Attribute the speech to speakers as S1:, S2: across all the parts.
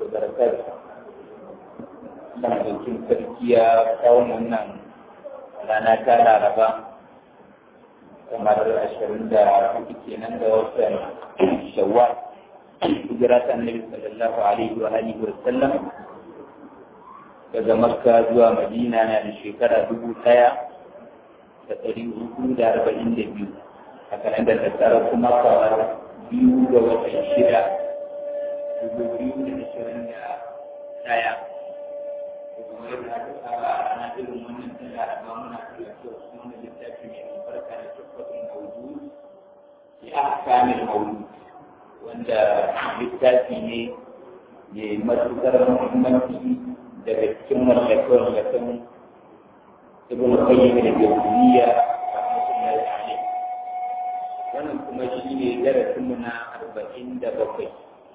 S1: وبركاته Allah ɗaukin sarki ya kawo wannan rana ta laraba kamar ashirin da hudu kenan da watan shawwal hijira ta annabi sallallahu alaihi wa alihi wa sallam daga makka zuwa madina na da shekara dubu ɗaya da ɗari hudu da arba'in da biyu a kalandar da tsara kuma kamar biyu ga watan shida dubu biyu da ashirin da ɗaya kuma yadda aka saba a ranar irin wannan tun laraba muna karatu a cikin wani littafi mai albarka da tabbatin maudu ya kamil maudu wanda littafi ne mai matuƙar muhimmanci daga cikin mallakon ibn qayyim da jawziyya rahmatullahi alayh wannan kuma shi ne darasin mu na arba'in da bakwai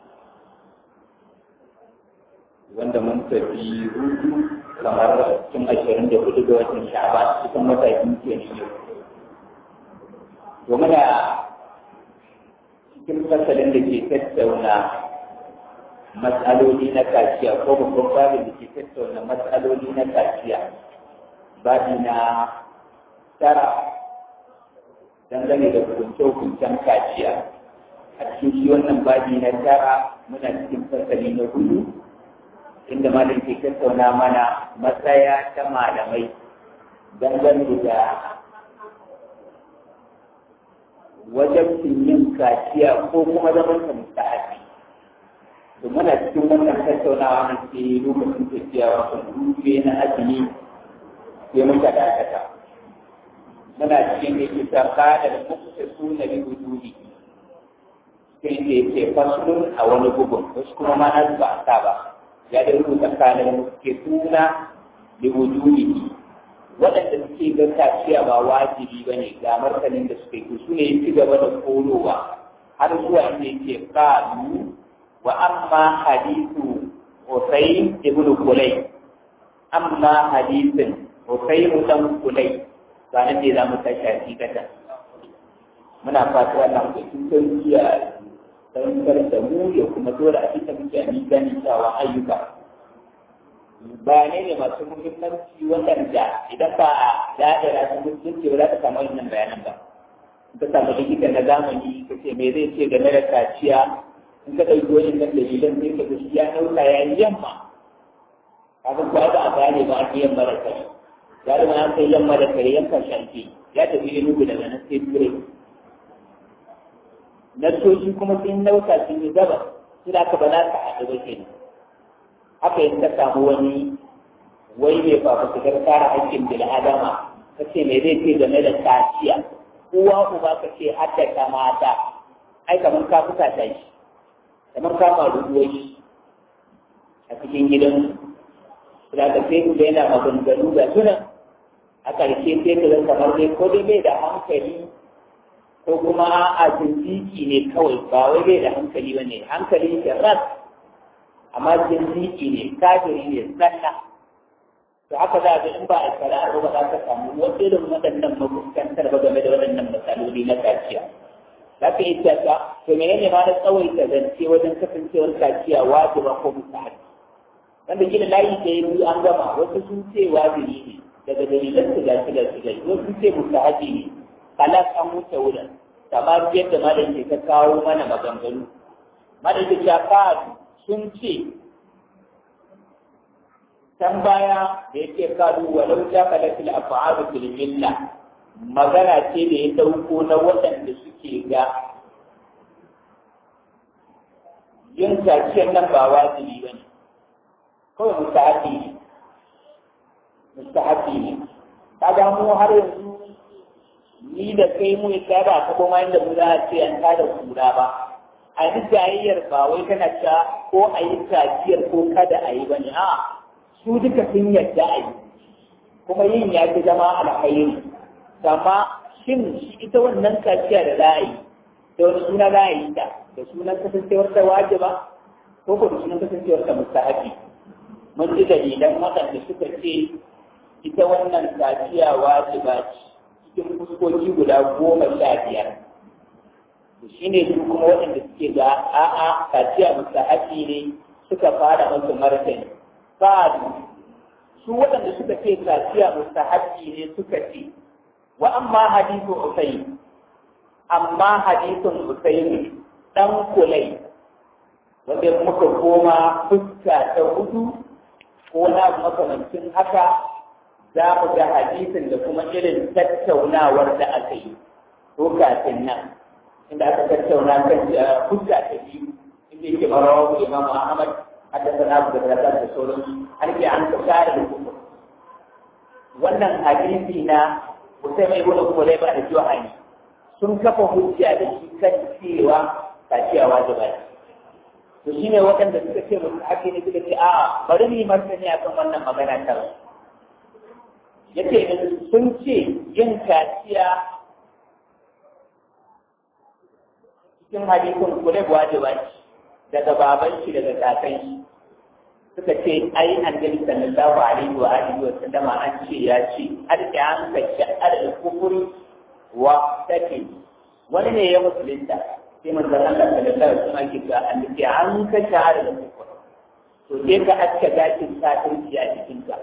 S1: wanda mun tafi hudu kamar cikin ashirin da hudu ga watan sha'ban cikin matakin kenan yau to muna cikin fasalin da ke tattauna matsaloli na kaciya ko babban babin da ke tattauna matsaloli na kaciya babi na tara dangane da hukunce-hukuncen kaciya a cikin shi wannan babi na tara muna cikin fasali na hudu inda malam ke tattauna mana matsaya ta malamai dangane da wajen yin kaciya ko kuma zaman ta mustahabi to muna cikin wannan tattaunawa na ke lokacin tafiya wato rufe na azumi sai muka dakata muna cikin da ke saka da muka su na bi hududi sai da ke fasulun a wani bugun wasu kuma ma na ba a sa ba ya da rubuta tsakanin ke suna da hududi waɗanda suke ga kaciya ba wajibi ba ne ga martanin da suka yi su ne ci gaba da kolowa har zuwa inda yake kalu wa amma hadithu Husayn ibn Kulay amma hadithin Husayn dan Kulay ba nan ne za mu tashi hakikata muna fata wannan mutum sun iya sankar da mu ya kuma dora a cikin mutane ganin cewa ayyuka bayanai ne masu muhimmanci waɗanda idan ba a da'ira sun mutunci ba za ka samu wannan bayanan ba ka samu likita na zamani ka ce me zai ce game da kaciya in ka ɗauki wani nan dalilan sai ka ga shi ya ɗauka ya yi yamma kafin kuwa ba a gane ba a yamma da kai ya da ma kai yamma da kai yankan shanke ya tafi da nugu daga nan sai turai nasoshi kuma sun nauka sun yi gaba su da aka ba za ka haɗu ba kenan haka yin ta samu wani wai mai fafutukar kare haƙƙin bil'adama ka ce me zai ce game da kaciya uwa uba ka ce haddaka mata ai kamar ka fuka ta shi kamar ka faru shi a cikin gidan da ka sai ku da yana maganganu ga suna a ƙarshe sai ka zan kamar dai ko dai bai da hankali ko kuma a jinjiki ne kawai ba wai bai da hankali ba ne hankali shi ras amma jinjiki ne kafiri ne sanna to haka za ga in ba a kara ba za ka samu wasu irin waɗannan makuskantar ba game da waɗannan matsaloli na kaciya za ka yi cewa to menene ma na tsawaita zance wajen kasancewar kaciya wajiba ko mustahabi wanda gina layi ke yi an gama wasu sun ce wajibi ne daga dalilan su gashi da su gashi wasu sun ce mustahabi ne kalas an wuce wurin kamar yadda malam ke ta kawo mana maganganu malam ke cewa sun ce can baya da yake kalu walau ja kala fil af'al fil milla magana ce da ya dauko na waɗanda suke ga yin kaciyar nan ba wajibi ba ne kawai mustahabi ne mustahabi ne kaga mu har yanzu ni da kai mu ya ba ta kuma inda mu za a ce an tada kura ba a yi jayayyar ba wai tana cewa ko a yi kaciyar ko kada a yi ba ne a su duka sun yadda a yi kuma yin ya fi zama alkhairi amma shin ita wannan kaciya da za a yi da wani suna za a yi ta da sunan kasancewar ta wajiba ko ko da sunan kasancewar ta mustahabi mun ji dalilan waɗanda suka ce ita wannan kaciya wajiba ce cikin fuskoki guda goma sha biyar shi ne su kuma waɗanda suke ga a'a kaciya mustahabi ne suka fara masu martani sa'adu su waɗanda suka ce kaciya mustahabbi ne suka ce wa amma hadithu usayn amma hadithun usayn dan kulai wanda muka koma fuska ta hudu ko na makamancin haka za mu ga hadisin da kuma irin tattaunawar da aka yi ko kafin nan inda aka tattauna kan fuska ta biyu inda yake marawa imamu ahmad حدثنا ابو بكر da sauran har ke an ka kare da kuma wannan hadisi na Usai mai wani kuma zai ba da Johani sun kafa hujja da shi kan cewa kaciya wajiba ne to shine waɗanda suka ce musu haƙi ne suka ce a'a bari mu yi martani akan wannan magana ta yace sun ce yin kaciya cikin hadisin kule wajiba ce daga baban shi daga kakan shi suka ce ai annabi sallallahu alaihi wa alihi wa sallama an ce ya ce arki an ka sha'ar da kufuri wa take wani ne ya musulunta sai manzon Allah sallallahu alaihi wa sallam ke ga annabi an ka sha'ar da kufuri to sai ka aska gashin kafirci a cikin ka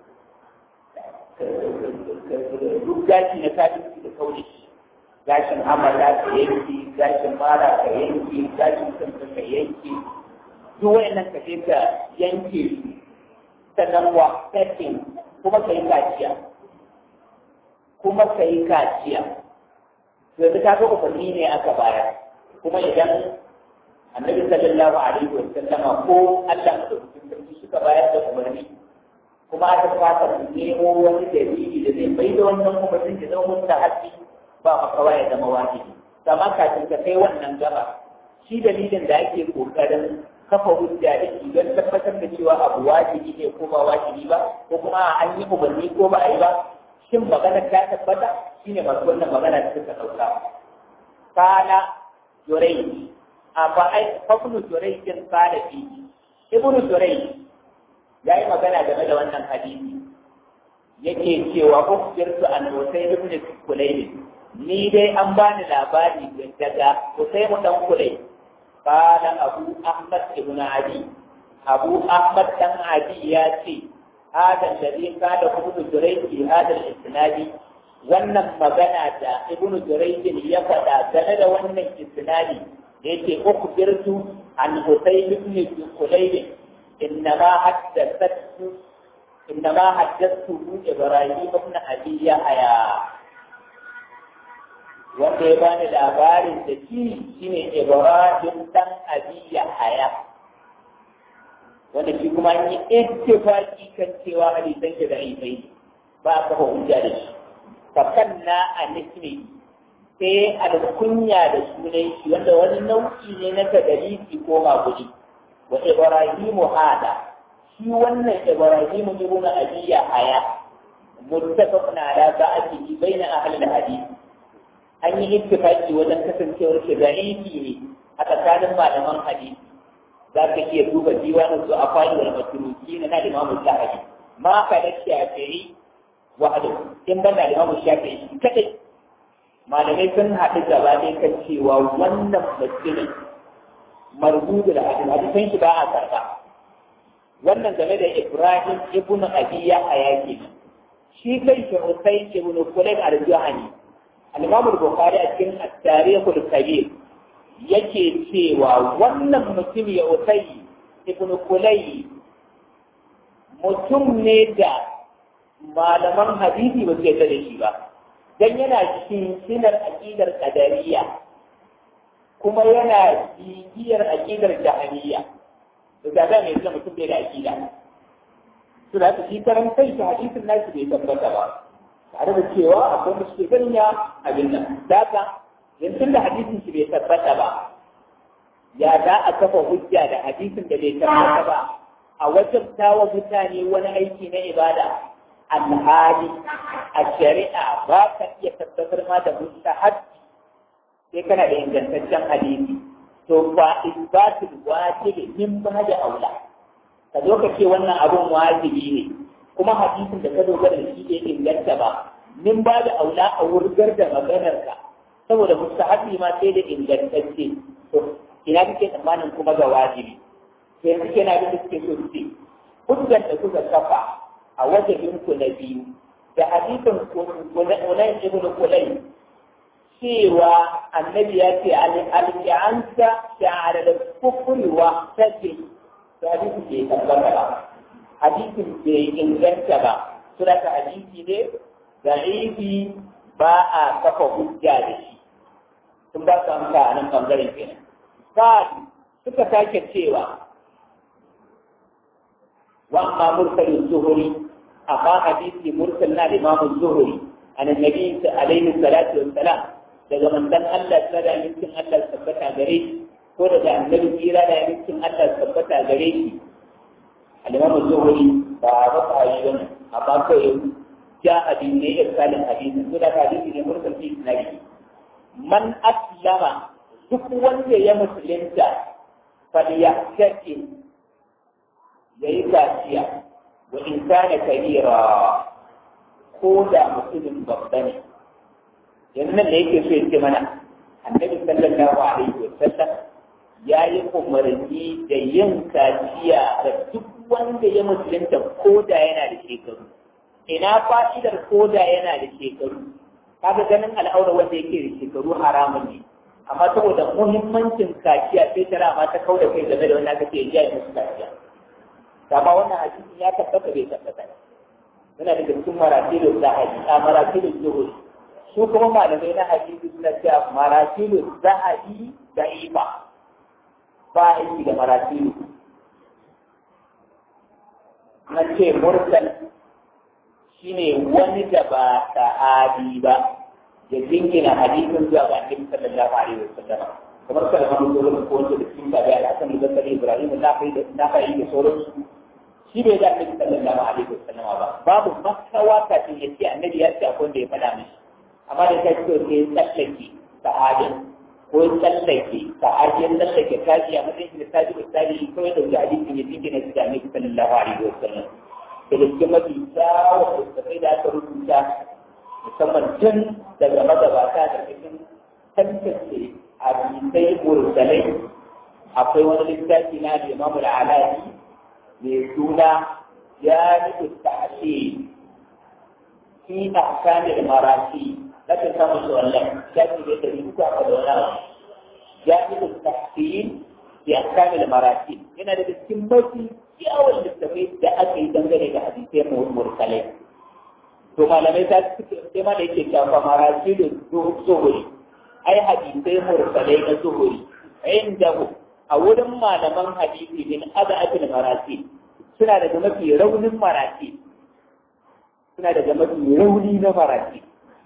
S1: duk gashi na kafirci da kauri gashin amala ka yanki gashin mara ka yanki gashin kanka ka yanki duk wayannan ka je ka yanke su sannan wa setting kuma ka yi kaciya kuma ka yi kaciya yanzu ka ga umarni ne aka bayar kuma idan annabi sallallahu alaihi wa sallama ko Allah madaukakin sarki suka bayar da umarni kuma aka fata su nemo wani dalili da zai bai da wannan umarnin da zama mustahabi ba makawa ya zama wajibi amma kafin ka kai wannan gaba shi dalilin da ake kokarin kafa hujja da shi don tabbatar da cewa abu wajibi ne ko ba wajibi ba ko kuma an yi umarni ko ba a yi ba shin magana ta tabbata shine masu wannan magana da suka ɗauka kana jurai a ba ai fafnu jurai din kana fi ibnu jurai ya yi magana game da wannan hadisi yake cewa ukhbirtu an husayn ibn kulayb ni dai an bani labari daga husayn dan kulayb قال أبو أحمد بن علي أبو أحمد بن علي ياتي هذا الذي قال ابن جريج في هذا الإسناد wannan magana da ibnu jurayj ya faɗa game da wannan isnadi da yake ukhbirtu an husayn ibn kulayb innama haddathu innama haddathu ibrahim ibn abi yahya wanda ya bani labarin da shi shine Ibrahim dan Abi Yahya wanda shi kuma an yi ittifaqi kan cewa hadisan da da'ifai ba ka hujja da shi fa kanna anismi sai alkunya da sunan shi wanda wani nau'i ne na tadalisi ko magudi wa Ibrahim hada shi wannan Ibrahim ibn Abi Yahya muttafaqun ala ba'dihi baina ahli al-hadith an yi ittifaki wajen kasancewar shi da'ifi ne a tsakanin malaman hadisi za ka iya duba diwanin su a fadi wal maturuki na da imamu shafi'i ma ka da shafi'i wahadu in ban da imamu shafi'i shi kadai malamai sun haɗu gaba ne kan cewa wannan mutumin marbudu da hadin hadisan shi ba a karɓa wannan game da ibrahim ibnu abi yahya kenan shi kai shi usayn ibnu kulayb al-juhani al-imam al-bukhari a cikin at-tarikh al-kabir yake cewa wannan mutum ya usayi ibn kulai mutum ne da malaman hadisi ba su yarda da shi ba dan yana cikin sinar aqidar qadariyya kuma yana bibiyar aqidar jahiliya to da ba mai mutum bai da aqida to da shi karan kai shi hadisin nashi bai tabbata ba tare da cewa akwai da suke ganin ya abin nan daga yanzu da hadisin shi bai tabbata ba ya za a kafa hujja da hadisin da bai tabbata ba a wajen tawa mutane wani aiki na ibada alhali a shari'a ba ka iya tabbatar ma da mustahab sai kana da ingantaccen hadisi to ba isbatul wajibi min ba da aula ka zo ka ce wannan abun wajibi ne kuma hadisin da ka dogara da shi bai inganta ba min ba da aula a wurgar da maganarka saboda mustahabi ma sai da ingantacce to ina kake tsammanin kuma ga wajibi yanzu kenan abin da suke so su ce hujjar da kuka kafa a wajen ku na biyu da hadisin kunan ibn kulai cewa annabi ya ce alƙi'ansa sha'ara da kufuri wa take to hadisin bai tabbata ba hadisin bai inganta ba suna ka hadisi ne da ifi ba a kafa hujja da shi sun ba su amsa a nan ɓangaren kenan sa'ad suka sake cewa وأما مرسل الزهري أما حديث مرسلنا الإمام الزهري عن النبي عليه الصلاة والسلام daga manzon Allah ta da yankin Allah tabbata gare shi ko daga annabi kira da yankin Allah tabbata gare shi al-Imam Zuhri ba ba ta yi bane amma kai ja abin ne irsalin hadisi ko da hadisi ne mursal fi nabi man aslama duk wanda ya musulunta fa yahtaki ya yi gaciya wa in kana kabira ko da mutumin babba ne yanzu nan da yake so ya ce mana annabi sallallahu alaihi wa sallam ya yi umarni da yin kaciya da duk wanda ya musulunta ko da yana da shekaru ina fa'idar ko da yana da shekaru kaga ganin al'aura wanda yake da shekaru haramun ne amma saboda muhimmancin kaciya sai tara ma ta kauda kai game da wanda aka ce ya yi musu kaciya amma wannan hadisin ya tabbata bai tabbata yana da cikin maratilu zahabi a maratilu zuhuri su kuma malamai na hadisi suna cewa maratilu zahabi da ifa ba aiki da maratilu na ce mursal shine wani da ba sahabi ba ya jingina hadisin zuwa ga annabi sallallahu alaihi wasallam kamar kalmar zuwa ko wanda da cikin tabi'a al-hasan al-basri ibrahim na da na da sauransu shi bai da annabi sallallahu alaihi wasallam ba babu makawa kafin ya ce annabi ya ce akwai wanda ya faɗa mishi amma da kai so sai tsallake sahabin ko tsallake sahabin tsallake kaji a matsayin da taji da taji ko ya dauki hadisin ya dinga shi da annabi sallallahu alaihi wasallam da cikin mafi kyawun da da aka rubuta musamman tun daga magabata da cikin tantance hadisai mursalai akwai wani littafi na da imamu al'alaji mai suna ya nufi ta'ashe fi ahkamil marasi laka samu shi wannan shafi da dari uku aka da wani abu ya nufi ta'ashe fi ahkamil marasi yana da cikin mafi kyawun littafai da aka yi dangane da hadisai mursalai to malamai ta suke sai ma da yake shafa marasi da zuhuri ai hadisai mursalai na zuhuri inda a wurin malaman hadisi min aza'atul marasi suna daga mafi raunin marasi suna daga mafi rauni na marasi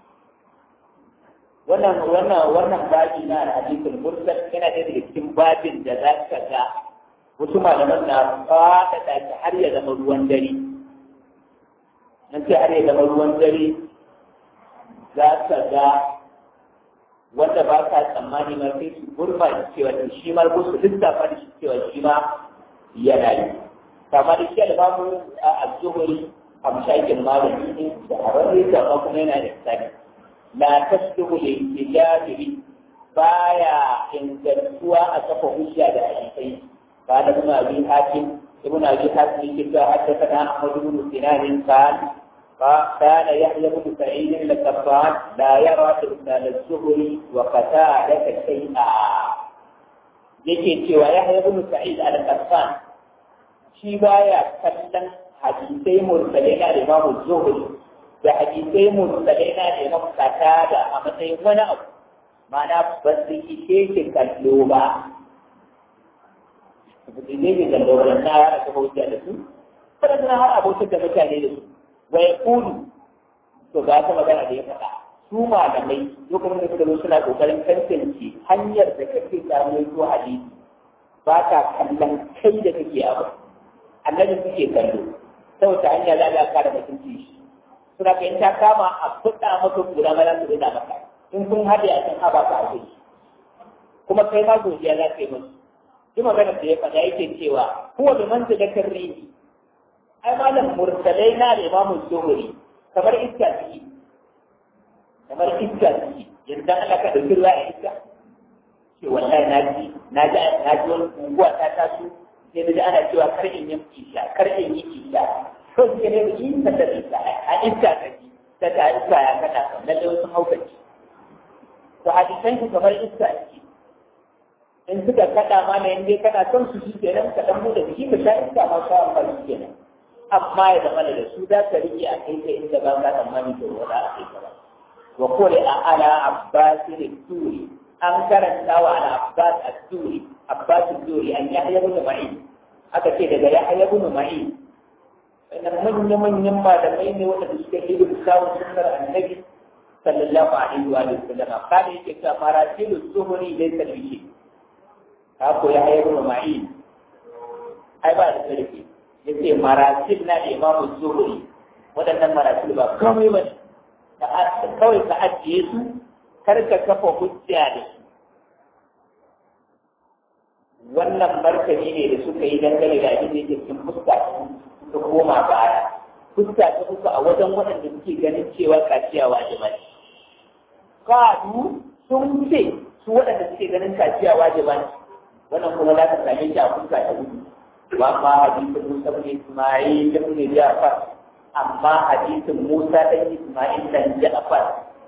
S1: wannan wannan wannan babi na hadisul mursal yana da daga cikin babin da za ka ga wasu malaman na fada da har ya zama ruwan dare nan sai har ya zama ruwan dare za ka ga wanda ba ka tsammani ma sai su gurba da cewa shi ma ko su lissafa da shi cewa shi ma yana yi kama da shi albamu a az-zuhri a mashakin malami ne da hararre da ma kuma yana da tsari la tasduhu li tijabiri baya ingantuwa a kafa hujja da hadisai ba da ibn abi hakim ibn abi hakim yake cewa haddathana ahmad ibn sinan qala كان يحيى بن سعيد القطان لا يرى إرسال الزهري وقتادة شيئا yake cewa Yahya ibn Sa'id al-Qattan shi baya kallon hadisai mursalai na da Imam Zuhri da hadisai mursalai na da Imam Qatada a matsayin wani abu ma'ana ba su ishe shi kallo ba ba su ishe shi kallo ba na yara ta hujja da su kada suna har abokin da mutane da su wa ya kulu to ga ta magana da ya faɗa su malamai lokacin da suka zo suna kokarin tantance hanyar da kake samu ko hadisi ba ta kallon kai da kake abu annabi suke kallo ta wata hanya za a kare mutunci shi suna kai ta kama a fuɗa maka kura ma za su rina maka in sun haɗe a kan haba ka ake kuma kai ma godiya za ka yi musu duk magana da ya faɗa yake cewa huwa bi manzilatin rihi ai malam mursalai na da imamu zuhuri kamar iska ciki kamar iska ciki yanzu Allah ka dauki ruwa a iska ce wallahi na ji na ji na ji wani unguwa ta taso sai da ana cewa kar in yi isha kar in yi isha to sai ne yi ta da isha a iska ta ji ta ta iska ya kada kan lalle wasu haukaci to hadisan shi kamar iska ce in suka kada ma na yanzu kana son su shi kenan ka dan bude jiki ka sha iska ma sha amfani kenan amma ya zama da su za ka rike a kai ta inda ba ka tsammani da wani a kai ta ba wa kore a ala abbas ne turi an karanta wa ala abbas a turi abbas turi an yahya ibn ma'in aka ce daga yahya ibn ma'in wannan manyan manyan malamai ne wanda suka yi samun sunnar annabi sallallahu alaihi wa sallam kada yake cewa maratilu zuhuri laysa bihi ka ko ya hayar ma'in ai ba da sarki yace maratil na da imamu zuhuri waɗannan maratil ba komai ba ne kawai ka ajiye su kar ka kafa hujja da su wannan martani ne da suka yi dangane da abin da yake cikin fuska ta koma baya fuska ta uku a wajen waɗanda suke ganin cewa kaciya wajiba ne kadu sun ce su waɗanda suke ganin kaciya wajiba ne wannan kuma za ka same shi a fuska ta uku wa ma hadisin Musa bin Isma'il ibn Ja'far amma hadisin Musa dan Isma'il dan Ja'far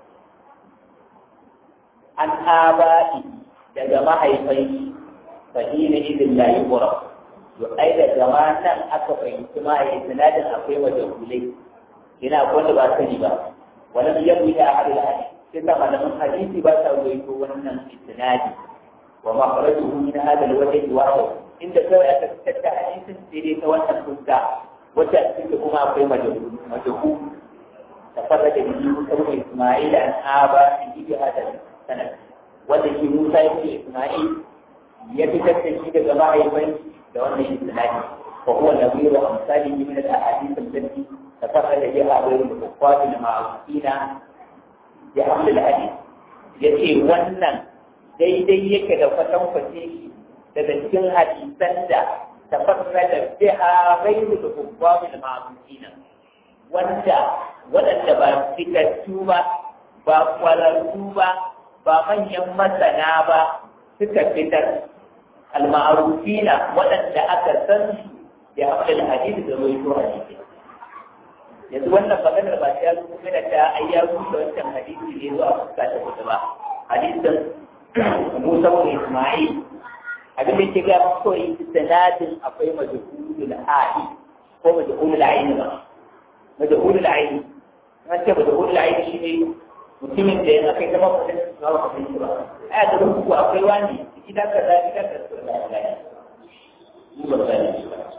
S1: an aba'i daga mahaifai fahina idin la yuqra to ai da jama'an aka fahimci ma a isnadin akwai majahulai ina wanda ba sani ba wannan yabu da ahadul hadith sai ta malaman hadisi ba ta ruwaito wannan isnadi wa makhrajuhu min hadha alwajh wahid inda kawai aka fitar da hadisin sai dai ta wannan fuska wacce a cikin kuma akwai majahul majahul tafarrada bihi Musa ibn Isma'il an aba fi hadha sanad wanda shi Musa ibn Isma'il ya fitar da shi daga mahaifin da wannan isnadi wa huwa nabiyyu amsalihi min al-ahadith allati tafarrada biha ghayru al-kuffar al-ma'rufina bi haml al-hadith yace wannan daidai yake da fatan kwace daga cikin hadisan da tafarrada biha ghayru al-kuffar al-ma'rufina wanda waɗanda ba fitattu ba ba kwararru ba ba manyan masana ba suka fitar al-ma'rufina waɗanda aka san su da abdul hadith da ruwaito hadisi yanzu wannan maganar ba ta zo kuma da ta ayyaru da wancan hadisi ne zuwa fuska ta kudu ba hadisin Musa bin Isma'il abin da ke ga koyi sanadin akwai majhulul hali ko majhulul aini ba majhulul aini an ce majhulul aini shine mutumin da ya kai zama kudin su ba kudin su ba a da ku akwai wani gida kaza gida kaza da Allah mu ba sani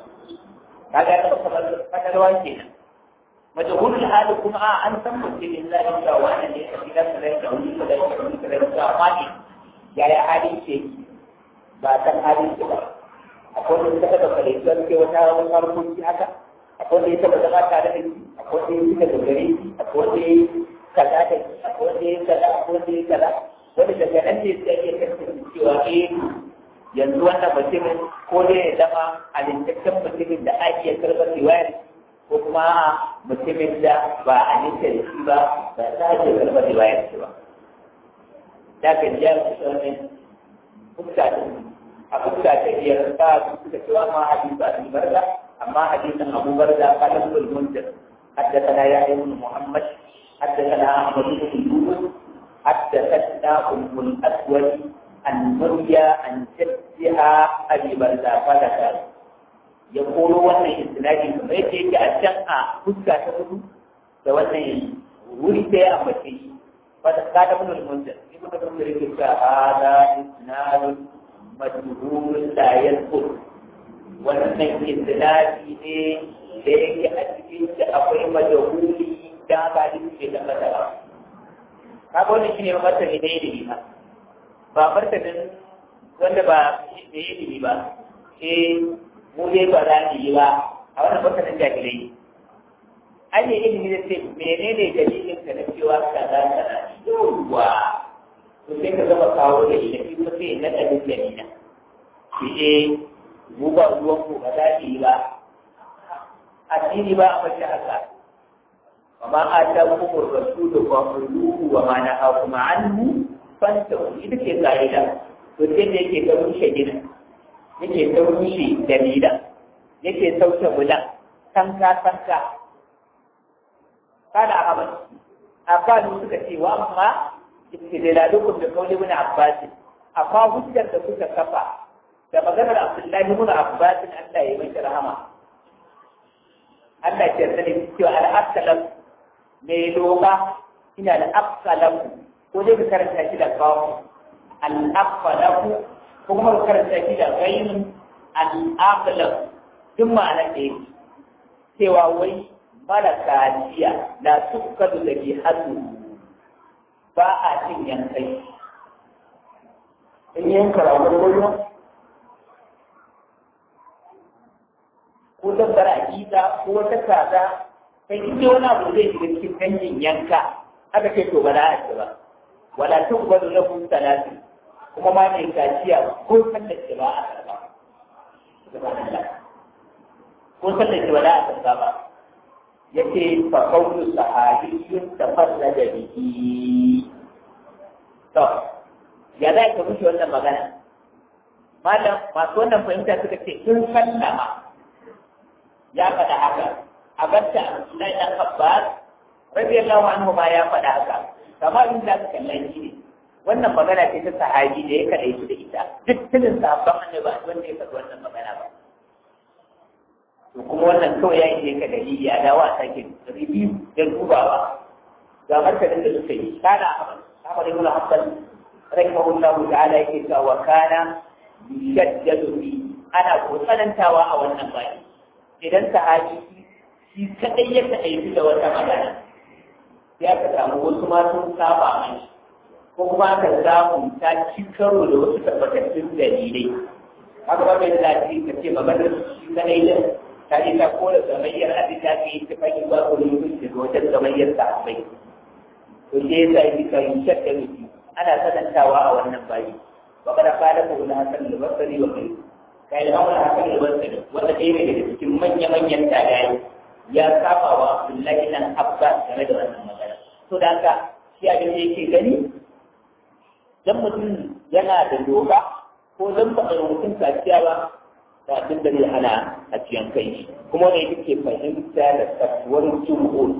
S1: kaga da kamar fadarwa kenan majhulul hali kuma a an san mutumin da ya ga wani ne a gidan da ya wani da ya wani da ya ga wani ya ya hali ce ba san hali ce ba akwai wanda ta daga kare don ke wata wani harkoki haka akwai wanda ya taba zama tare da shi akwai wanda ya fita da gare shi akwai wanda ya kaza da akwai wanda ya kaza akwai wanda ya kaza wanda daga nan ne sai ya kasance cewa eh yanzu wannan mutumin ko ne ya zama alintaccen mutumin da ake iya karɓar riwayar ko kuma mutumin da ba a ninka da shi ba ba za a iya karɓar riwayar shi ba da ka ji ya fi wannan fuska a fuska ta biyar ba su suka cewa ma hadisi a barda amma hadisin abu barda kalan bulmundir حدثنا يحيى بن محمد حدثنا احمد بن يوسف حدثتنا ام الاسود عن مريا عن جدها ابي برزة فذكر يقول وانا اسنادي كما يجي اشقا فسكا تقول da wannan wuri sai a mace wata kada mun al-munzir ibn al-munzir yake cewa hada isnadun majhulun la yadkur wannan isnadi ne da yake a cikin shi akwai majahuli da ba da ke da matsala kaga wannan shine martani da ilimi ba ba martanin wanda ba da ilimi ba eh mu dai ba za mu yi ba a wannan martanin jahilai an yi ilimi da ce menene dalilin ka na cewa kaza kaza yawwa to sai ka gama kawo da ilimi kuma sai na ɗabi dalilin ki eh mu ba ruwan ku ba za mu yi ba addini ba a mace haka وما آتاكم الرسول فخذوه وما نهاكم عنه فانتهوا ita ce ka'ida to sai da yake ga rushe gina yake taushe dalilan yake sauke bulan tanka tanka kada a haɓar abbasu suka ce wa amma istidlalukum bi qawli ibn abbas amma hujjar da suka kafa da maganar abdullahi ibn abbas Allah ya mai rahama Allah ya yarda da cewa al-aqsalam mai loba ina al-aqsalam ko dai ka karanta shi da kawo al-aqsalam ko kuma ka karanta shi da ghayrun al-aqsalam duk ma'anar da yake cewa wai mara kaciya la tukkadu da ke hadu ba a cin yankai in yanka ragon goyo ko dabbar aƙida ko wata kaza kai in wani abu zai shiga cikin dangin yanka aka ce to ba za a ci ba wala tukkadu na kun talatin kuma ma mai kaciya ko sallar ce ba a karba ko sallar ce ba za a karba ba yake fa qawlu sahabiyyun tafarrada bihi to ya za ka mushi wannan magana malam masu wannan fahimta suka ce sun sallama ya faɗa haka a gatta Abdullahi dan Abbas radiyallahu anhu ma ya faɗa haka kamar in da ka kallon shi ne wannan magana ce ta sahabi da ya kaɗai su da ita duk tunin sahabban annabi wanda ya faɗi wannan magana ba to kuma wannan kawai ya yi ka dalili a dawa a sake review da dubawa ga martanin da suka yi kana Ahmad ibn Hanbal rahimahullah ta'ala yake cewa wa kana yushaddadu fi ana ko tsanantawa a wannan bayi idan sahabi shi kadai ya kadai da wata magana sai aka samu wasu ma sun saba mai ko kuma aka samu ta ci karo da wasu tabbatattun dalilai haka ba mai zafi ka ce maganar shi kadai da ta yi ta kora gamayyar abin da aka yi ta fahimta ba ko yin daga wajen gamayyar sahabbai to shi ya sa yi kan shakka miki ana sanantawa a wannan bayi wa kada fara ko na hasan da basari wa kai kai da hawan hasan da basari wanda ɗaya ne daga cikin manya-manyan tagayi ya saba wa Abdullahi nan Abbas game da wannan magana to da haka shi abin da yake gani dan mutum yana da doka ko dan ba a mutum kaciya ba da abin da zai hana a ciyan kai shi kuma ne yake fahimta da tsakuwar jumhur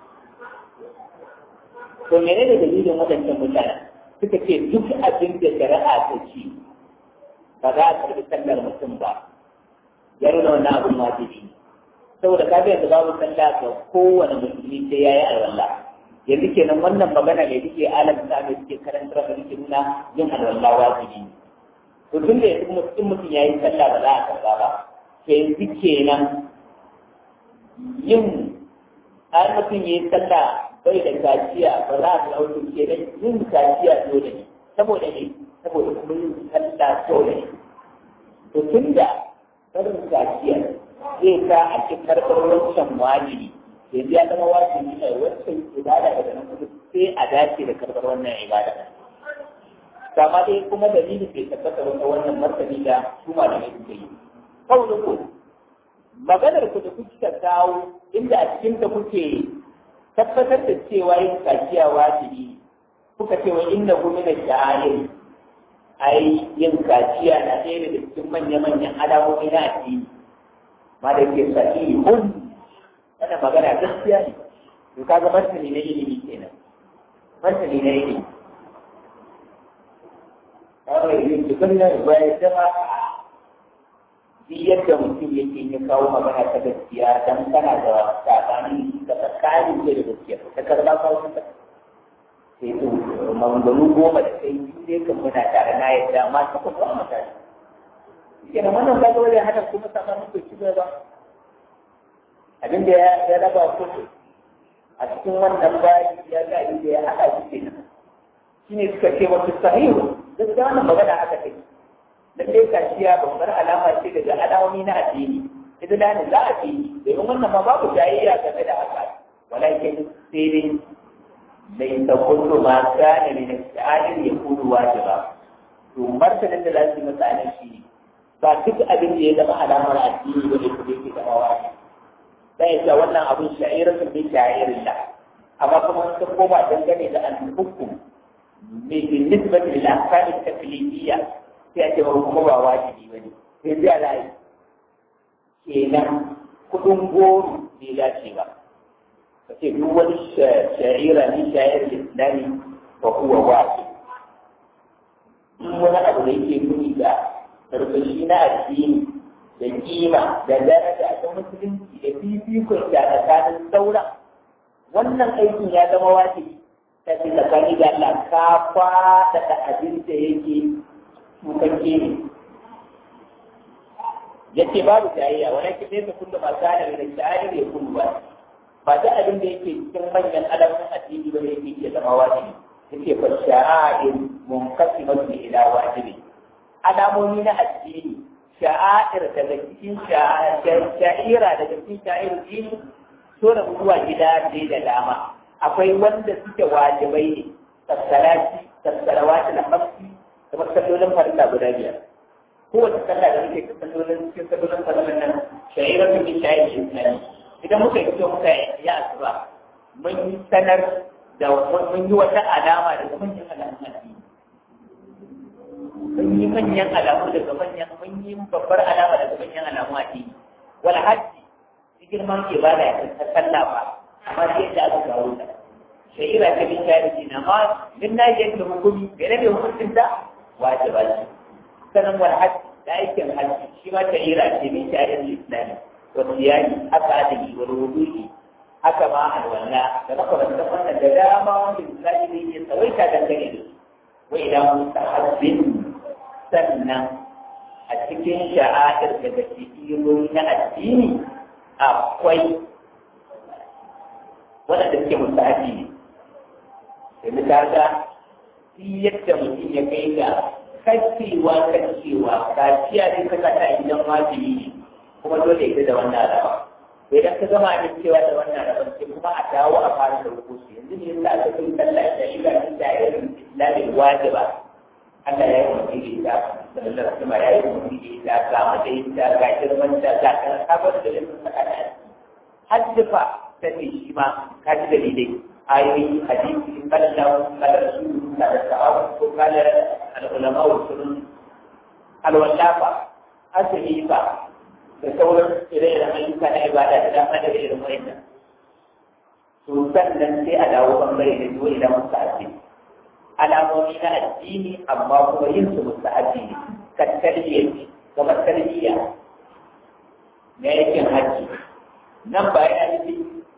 S1: to mene ne dalilin waɗancan mutane suka ce duk abin da shari'a ta ci ba za a karɓi sallar mutum ba ya nuna wannan abin wajibi saboda ka ga yanzu babu sallah ga kowane musulmi sai ya yi alwala yanzu kenan wannan magana ne duke alam da suke karantar da suke nuna yin alwala wajibi ne to tun da yanzu mutum mutum ya yi sallah ba za a karba ba to yanzu kenan yin har mutum ya yi sallah bai da kaciya ba za a ɗauki kenan yin kaciya dole ne saboda ne saboda kuma yin sallah dole ne to tun da barin kaciya zai sa a ci karɓar wancan wajibi yanzu ya zama wajibi ne wancan ibada daga nan kuma sai a dace da karɓar wannan ibada kama dai kuma dalilin bai tabbata wata wannan martani da su malamai suka yi kawai ku maganar ku da kuka kawo inda a cikin ta kuke tabbatar da cewa yin kaciya wajibi kuka ce wa inna hu min sha'air ai yin kaciya na ɗaya daga cikin manya-manyan alamomi na addini ma da ke sahi hun wannan magana gaskiya ne to kaga martani na ilimi kenan martani na ilimi kawai yin cikin nan bayan jama duk yadda mutum yake ya kawo magana ta gaskiya dan kana da sabani da tsakanin da gaskiya ta karba kawo ta sai to maganganu goma da kai biyu ne kan muna tare na yadda amma ta kuma ba mutane shi ne wannan kaga wajen hada kuma sakamakon bai ci ba abin da ya raba ku a cikin wannan bayi ya ga inda ya haɗa shi kenan shi ne suka ce wasu sahihu gaskiya wannan magana haka take lallai kaciya babbar alama ce daga alamomi na addini idan da za a ce domin wannan ma babu jayayya game da haka walakin sai dai bai ta kullu ma kana min al-sha'ir yakunu wajiba to martanin da za su yi masa anan shi ba duk abin da ya zama alamar addini ba ne kuma yake zama wajibi sai ya wannan abun sha'iratun bi sha'irillah amma kuma sun koma dangane da al-hukum بالنسبة للأحكام التكليفية تأتي وهو واجبي بني sai zai rayu kenan kudin goro bai dace ba ka ce duk wani sha'ira ni sha'ir islami ba kuwa wasu in wani abu da yake nuni da karfashi na addini da kima da daraja ta musulunci da fifikon da tsakanin sauran wannan aikin ya zama wajibi ta ce tsakani da Allah ka faɗaɗa abin da yake tukakke ne yace babu jayayya wani ke nesa kullum a tsarin da sha'ir ya kullu ba ba da abin da yake cikin manyan alamun addini ba ne yake iya zama wajibi yake fa sha'air munqasimatu ila wajibi alamomi na addini sha'air daga cikin sha'ira daga cikin sha'ir dini so da zuwa gida dai da dama akwai wanda suke wajibai ne tassalati tassalawati na hamsi kamar sallolin farilla guda biyar kowace sallah da muke sallolin cikin sallolin farilla nan sha'iratun min sha'ir islami idan muka yi muka yi asuba mun yi sanar da mun yi wata alama daga manyan alamun addini mun yi manyan alamu daga manyan mun yi babbar alama daga manyan alamu addini wal hajji girman ibada ya ta sallah ba amma sai da aka kawo ta shahira ta bin shahidi na ma min na yi yanke hukumi gane da hukuncin ta wajiba ce sanan wal hajji da aikin hajji shi ma shahira ce bin shahidin islami wasiyani haka adali wal wudu'i haka ma alwala da makamantan wannan da dama wanda misali zai iya tsawaita dangane da su wa idan mustahabbin sannan a cikin sha'air daga cikin na addini akwai waɗanda suke mustahabi ne da kaga yadda mutum ya kai ga kacewa kacewa kaciya ne ka kata idan wajibi ne kuma dole ya da wannan alama idan ka gama abin cewa da wannan rabon sai kuma a dawo a fara da rukusu yanzu ne yasa aka kai sallah da shi ga da irin islamin wajiba Allah ya yi mutum da ita sallallahu alaihi wasallam ya yi mutum da ita ga matsayin ta ga girman ta ga kan kabar da ilimin saka da haddifa ta ce shi ma ka ji dalilai ayoyi hadisi kala lahu kala rasulu kala sahabu ko kala al-ulama wa sunun al-wallafa asali fa da sauran ire-iren ayyuka na ibada da dama da irin wa'annan to sannan sai a dawo bangare da zuwa idan muka ake alamomi na addini amma kuma yin su musta addini kan tarbiyya kamar tarbiyya na yakin hajji nan ba ya nufi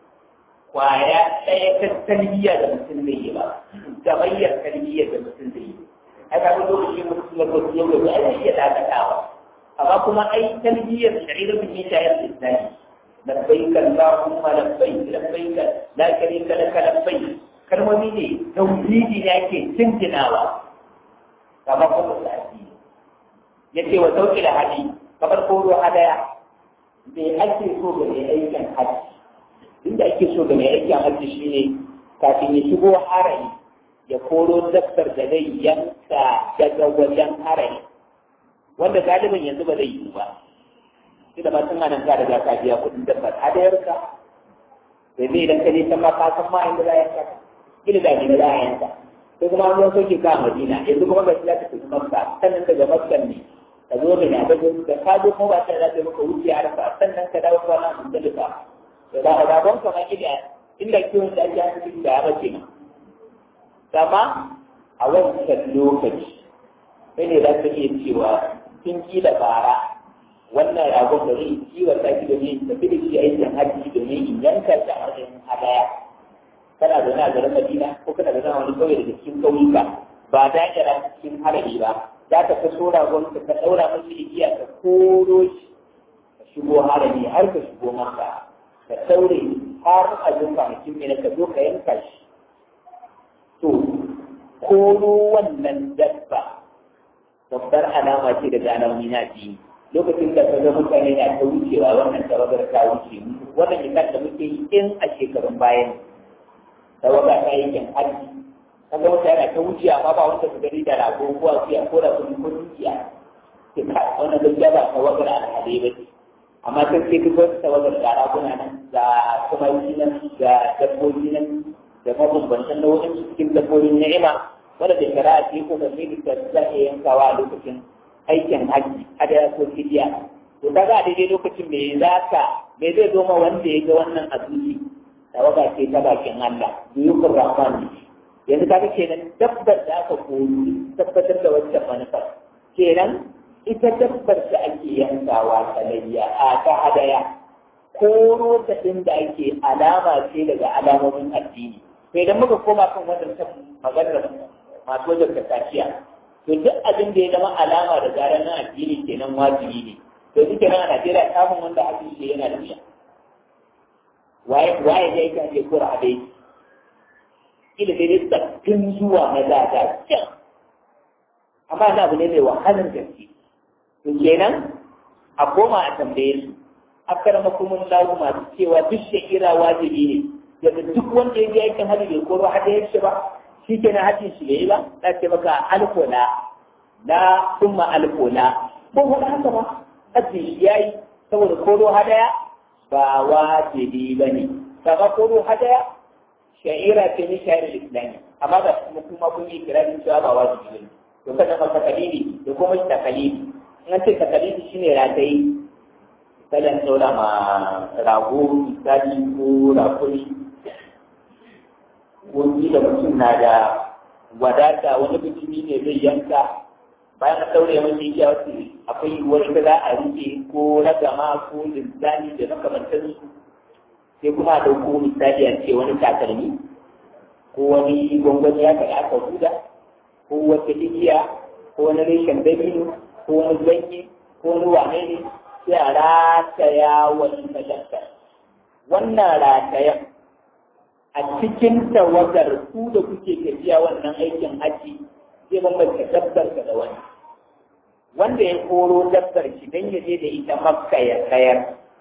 S1: kwaya ɗaya ta tarbiyya da mutum zai yi ba gamayyar tarbiyya da mutum zai yi ai ka ga lokacin mutum ya kwasu yau da ai iya dakatawa amma kuma ai tarbiyyar shari'ar bin shayar da islami labbaik allahumma labbaik labbaik la sharika laka labbaik kalmomi ne tauhidi ne ake cincinawa kamar kuma da addini yace wa sauki da hadi kamar koro hadaya me ake so ga mai aikin hajji inda ake so ga mai aikin hajji shine kafin ya shigo harami ya koro dabbar da zai yanka daga wajen harami wanda galibin yanzu ba zai yi ba shi da matan nan ka daga ka biya kuɗin dabbar hadayarka sai zai idan ka je can ma ka san ma inda za a yanka gida da gida za a yanka sai kuma an zo soke ka a madina yanzu kuma ga shi za ka tafi makka sannan daga makka ne ka zo da ya gaji da ka zo kuma ba ta da zai maka wuce a rafa sannan ka dawo kwana a muzdalifa da za a rabon ka ma gida inda kiwon da ake hankali da ya bace ma sama a wancan lokaci sai ne za ka iya cewa sun kila bara wannan ragon da zai kiwon ta ki domin tafi da shi aikin hajji domin in yanka ta a wajen hadaya kana zaune a garin Madina ko kana zaune a wani kauye daga cikin kauyuka ba da kira cikin harabi ba za ka kaso ragon ka ka daura masa igiya ka koro shi ka shigo harabi har ka shigo maka ka daure har a jin kwanakin mai ka zo ka yanka shi to koro wannan dabba babbar alama ce daga alamomi na biyu lokacin da kaga mutane na ta wucewa wannan tawagar ta wuce wannan misal da muke yi in a shekarun bayan tawaga ta yi kyan hajji kaga mutane na ta wucewa amma ba wanda su gani da rago ko a siya ko da kuɗi ko dukiya ke ka wannan gaskiya ba tawagar alhadai ba ce amma sai sai kaga wata tawagar da raguna nan da tumaki nan da dabbobi nan da mabambantan nau'in cikin dabbobin ni'ima wanda da shari'a ce ko da ne da za a yankawa a lokacin aikin haji hadaya ko fidiya to kaga a daidai lokacin me za ka me zai zo ma wanda ya ga wannan a zuci tawaga ce ta bakin Allah duyukun rahman ne yanzu kaga kenan dabbar da aka koyi tabbatar da wancan manufar kenan ita dabbar da ake yankawa ta layya a ta hadaya koro ta ɗin da ake alama ce daga alamomin addini sai idan muka koma kan wannan maganar masu wajen kasafiya to duk abin da ya zama alama da zarar na addini kenan wajibi ne to duk kenan a Najeriya samun wanda hadisi shi yana da wuya waye waye ne yake ake kora a dai ila dai dai sabbin zuwa na dada can amma na abu ne mai wahalar gaske to kenan a koma a tambaye su akaramakumun lahu masu cewa duk shakira wajibi ne yadda duk wanda ya je aikin hajji bai koro hada ya ba shi ke na hajjin shi bai ba za ce maka alkola na summa alkola ko wani haka ba hajjin shi ya yi saboda koro hadaya ba wajibi ba ne kama koro hadaya sha'ira ce ni sha'ir islami amma ba kuma kuma kun yi kirarin cewa ba wajibi ba ne to kada ka takalili da kuma takalili in an ce takalili shine ratayi kalan ɗaura ma rago misali ko rakuri wani da mutum na da wadata wani bijimi ne zai yanka bayan a ɗaure mashi ya wasu akwai wani da za a rufe ko ragama ko linzani da makamantar su sai kuma a ɗauko misali a ce wani takalmi ko wani gwangwani ya kai aka huda ko wata igiya ko wani reshen dabino ko wani ganye ko wani wane ne sai a rataya wani majalta wannan ratayen a cikin tawagar ku da kuke tafiya wannan aikin haji zai bambanta dabbar ka da wani wanda ya koro dabbar shi don ya je da ita makka ya sayar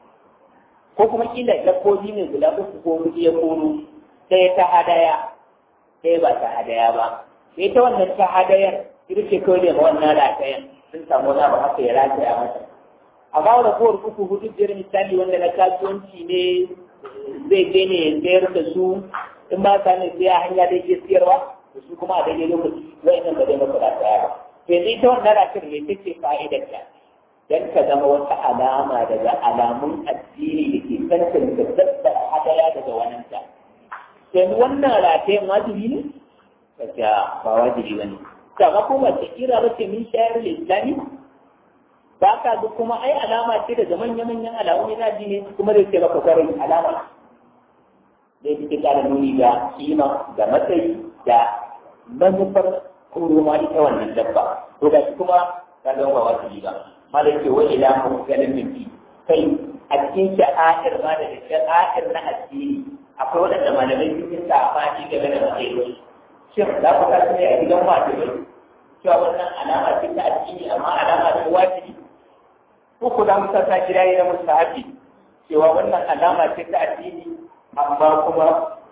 S1: ko kuma kila dabbobi ne guda uku ko huɗu ya koro ɗaya ta hadaya ɗaya ba ta hadaya ba sai ta wannan ta hadayar ita ce kawai da wannan ratayen sun samu wani abu haka ya rataya mata amma da kowar uku hudu biyar misali wanda na kasuwanci ne zai je ne ya sayar da su in ba ka ne sai a hanya da ke siyarwa da su kuma a daidai lokaci wa'annan ba zai masa da tsaya ba to yanzu ita wannan ratar ne ta ce fa'idar ta dan ka zama wata alama daga alamun addini da ke tantance dabbar hadaya daga wannan ta yanzu wannan ratayen wajibi ne kaga ba wajibi ba ne kama kuma ta kira ba ce min shayar da islami ba ka duk kuma ai alama ce daga manya-manyan alamomi na addini kuma zai ce maka kwarai alama zai fi kara nuni ga kima da matsayi da manufar kuruma ita wannan dabba to da shi kuma ka ga ba wasu ba malam ce wa ila mu ganin minti kai a cikin sha'air ma da sha'air na addini akwai waɗanda malamai sun yi sabani game da matsayi shin za ku kasance a gidan wajibai cewa wannan alama ce ta addini amma alama ce wajibi uku da musa ta kira yi na mustahabi cewa wannan alama ce ta addini amma kuma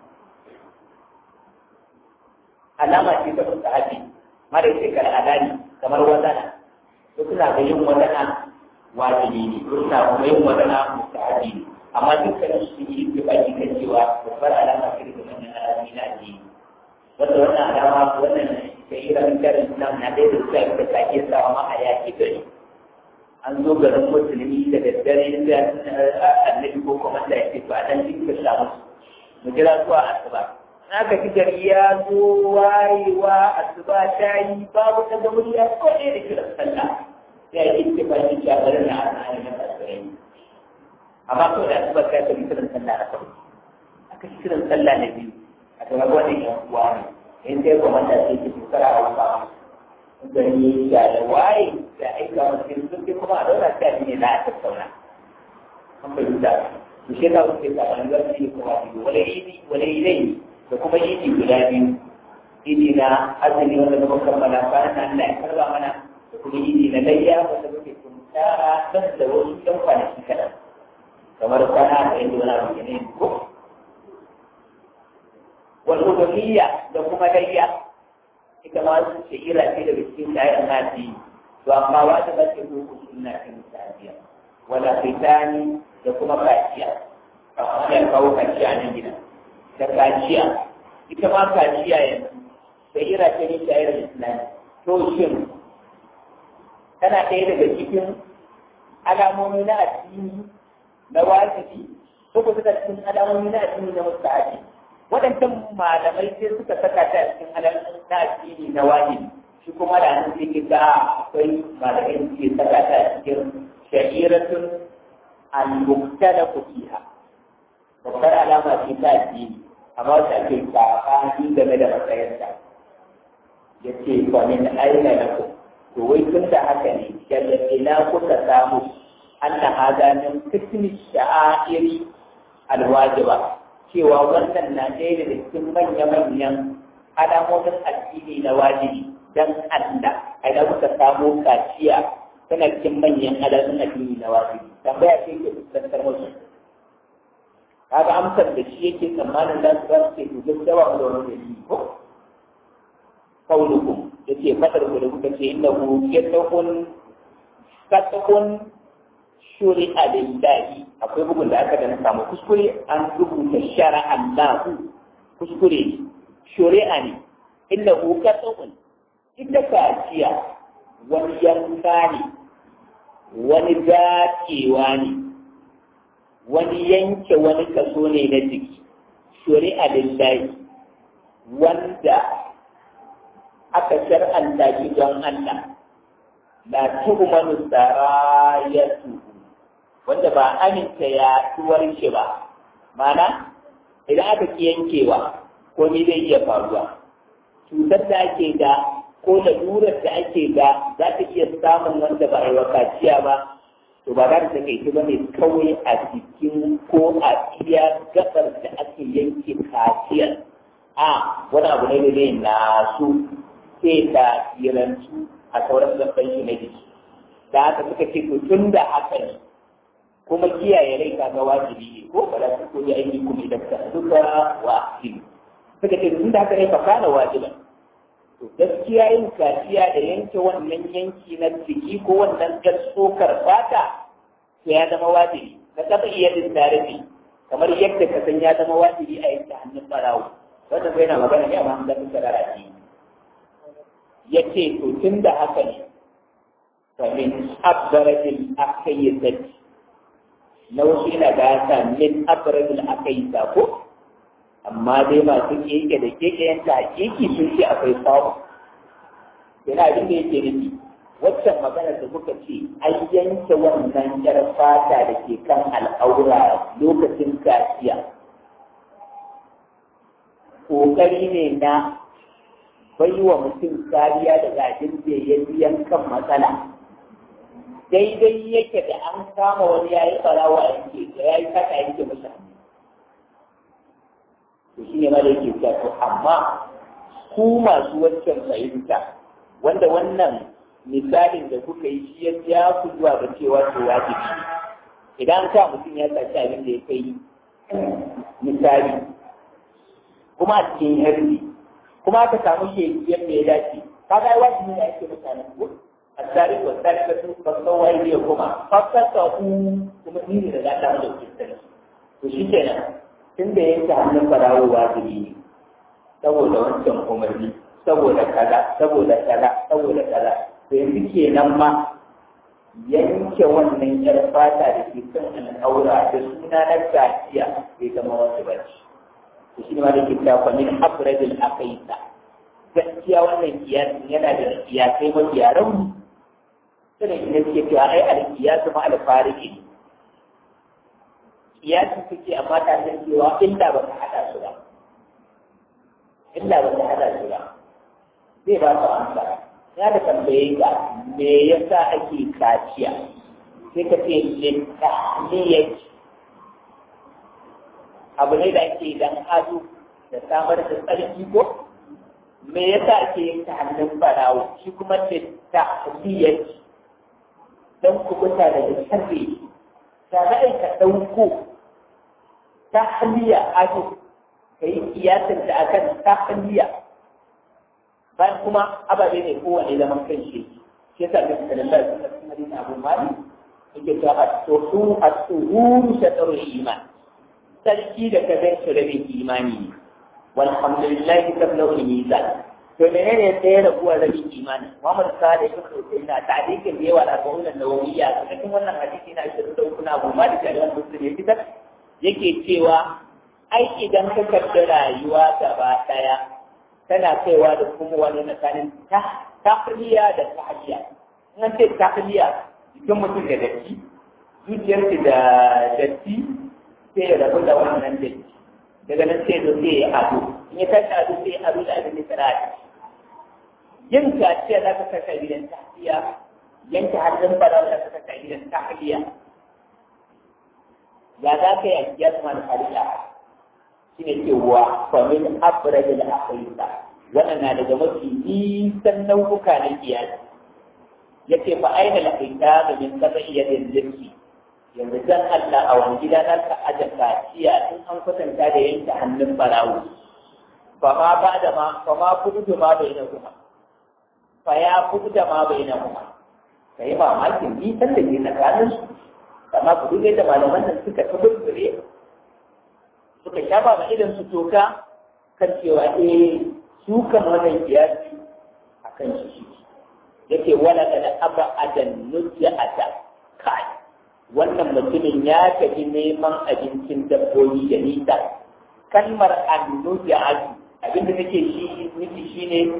S1: alama ce ta mustahabi mara ce kar adani kamar wadana ko suna ga yin wadana wajibi ne ko suna kuma yin wadana mustahabi ne amma dukkanin su yi da baki kan cewa babbar alama ce da wannan alamomi na addini wanda wannan alama wannan shahiran karin nan na ɗaya da suka yi da sake sawa ma a yaki gari an zo garin musulmi da daddare da annabi ko kuma da yake ba dan cikin samu mu jira zuwa asuba na ka ci gari ya zo wayewa asuba ta yi babu ta ga murya ko ɗaya da kiran sallah ya yi ittifaqi cewa garin na ana na asirai amma ko da asuba ta ta kiran sallah na farko aka ci kiran sallah na biyu a ga wani yan uwa ne in sai kuma da sai ki tsara a wata gani da da waye da aika wasu sun ke kuma a daura ta ne za a tattauna an bai da su shi ta wuce ta an zarfi ne kuma biyu wale idi wale idai da kuma idi guda biyu idi na azumi wanda muka kammala bayan nan Allah ya karba mana da kuma idi na layya wanda muke tuntara dan da wasu ɗan kwanaki kaɗan kamar kwana da yadda wani abu ne ko wal udhiyya da kuma layya ita ma su ce ira ce daga cikin kayan nasi to amma wata ba ce ko sunna ta misaliya wala fitani da kuma kaciya ya kawo kaciya nan gida da kaciya ita ma kaciya yanzu da ira ce ne shayar islami to shin tana ɗaya daga cikin alamomi na addini na wajibi ko ko suka cikin alamomi na addini na mustahabi waɗancan malamai sai suka saka ta cikin alamomi na addini na wajibi shi kuma da nan sai ga akwai malamai da suke saka ta cikin sha'iratun al-muktalafu fiha babbar alama ce ta addini amma wata ake sabani game da matsayarta ya ce fa min aina lakum to wai tun da haka ne daga ina kuka samu anna hada min kismi sha'airi alwajiba cewa wannan na ɗaya da cikin manya-manyan alamomin addini na wajibi dan Allah a ina kuka samu kaciya tana cikin manyan alamomin addini na wajibi tambaya ce ke fuskantar musu kaga amsar da shi yake tsammanin za su za su ce to gaskiya ba mu da wani dalili ko kaulukum yace fadar ku da kuka ce innahu yatakun katakun shuri alillahi akwai bugun da aka da na samu kuskure an rubuta shara Allahu kuskure shuri'a ne innahu katakun ita kaciya wani yanka ne wani dacewa ne wani yanke wani kaso ne na jiki shuri'a lillahi wanda aka shar'anta shi don Allah la tuhmanu sarayatu wanda ba aminta ya tuwar shi ba mana idan aka ki yankewa ko ni zai iya faruwa cutar da ake da ko lalurar da ake da za ta iya samun wanda ba a yi wa kaciya ba to ba za ta kai ba ne kawai a jikin ko a iya gabar da ake yanke kaciyar a wani abu ne da zai nasu sai ta yirantu a sauran gaban shi na jiki da haka suka ce to tun da haka ne kuma kiyaye rai ka ga wajibi ne ko ba za su koyi aiki kuma idan ka duka wa asiri suka ce tun da haka ne fa kana wajiban to gaskiya yin kaciya da yanke wannan yanki na jiki ko wannan gaskokar fata to ya zama wajibi ka taɓa iya din tarihi kamar yadda ka san ya zama wajibi a yanke hannun barawo wannan bai na magana ne amma an zama sarara ya ce to tun da haka ne famin abbarajin aka yi zaki na wasu yana gasa min abbarajin aka yi sako amma dai masu keke da keke yanta hakiki sun ce akwai samu yana abin da yake nufi waccan magana da muka ce an yanke wannan yar fata da ke kan al'aura lokacin kaciya ƙoƙari ne na bai wa mutum kariya daga abin da ya yankan matsala daidai yake da an kama wani ya yi farawa yanke da ya yi kaka yanke masa to shi ne mara yake cewa to amma ku masu wancan fahimta wanda wannan misalin da kuka yi shi ya ja ku zuwa ga cewa to wajibi idan ka mutum ya saci abin da ya kai misali kuma a cikin harbi kuma aka samu shi yadda ya dace kaga ai wajibi ne ake mutane ko الثالث والثالثة فالصوى إليكما ففتقوا kuma ni ne da za ta da kristan to shi kenan tun da yanke hannun farawo wajibi ne saboda wancan umarni saboda kaza saboda kaza saboda kaza to yanzu kenan ma yanke wannan yar fata da ke kan al'aura da suna na gaciya bai zama wasu ba to shi ma da ke tafa min abradil aqaita gaskiya wannan kiyasin yana da kiyasai mafi rauni sanin ina suke cewa ai alkiyasu ma alfariki ne kiyasin suke amma ta san cewa illa ba ka hada su ba illa ba ka hada su ba zai ba ka amsa ya da tambaye ka me yasa ake kaciya sai ka ce littahliyar abu ne da ake dan ado da samar da tsarki ko me yasa ake yin ta hannun barawo shi kuma littahliyar don kubuta daga sharri da za a ka ɗauko ta haliya ado ka yi kiyasin da akan ta haliya bayan kuma ababe ne kowane zaman kan shi shi yasa da suka lalla su ka kuma dina abu mali yake ta asuhu asuhuru shataru iman sarki da ka zai shi rabin imani ne walhamdulillahi tablau mizan to menene ya tsaye da kuwa rabin imani Muhammad Sadiq ibn Husayna ta'dikin da yawa da qawlan nawawiyya cikin wannan hadisi na 23 na Abu Malik da Muslim ya fitar yake cewa ai idan ka karɓi rayuwa gaba ɗaya tana kaiwa da kuma wani tsakanin tahliya da tahliya in an ce tahliya jikin mutum da datti zuciyarki da datti sai ya rabu da wannan datti daga nan sai zo sai ya ado in ya tashi ado sai ya ado da abin da sana da yin kaciya za ka kasa gidan tahliya yanke hannun fara za ka kasa gidan tahliya ya za ka yi ya zama da halitta shi ne cewa famin abra da akhirta wannan na daga mafi nisan nau'uka na kiyasi ya ce fa aina lafinta da min kasa iya dindirki yanzu dan Allah a wani gida za ka aje kaciya in an kwatanta da yanke hannun barawo fa ma ba da ma fa ma kudu da ma bai na kuma fa ya kudu da ma bai na kuma ka yi mamakin nisan da ke tsakanin su amma ku duk da malaman nan suka tabbure suka shafa ma idan su toka kan cewa eh su kan wannan kiyasi akan shi yake wala da aba adan nujata kai wannan mutumin ya tafi neman abincin dabbobi da nisa kalmar annujatu abinda nake shi nufi shine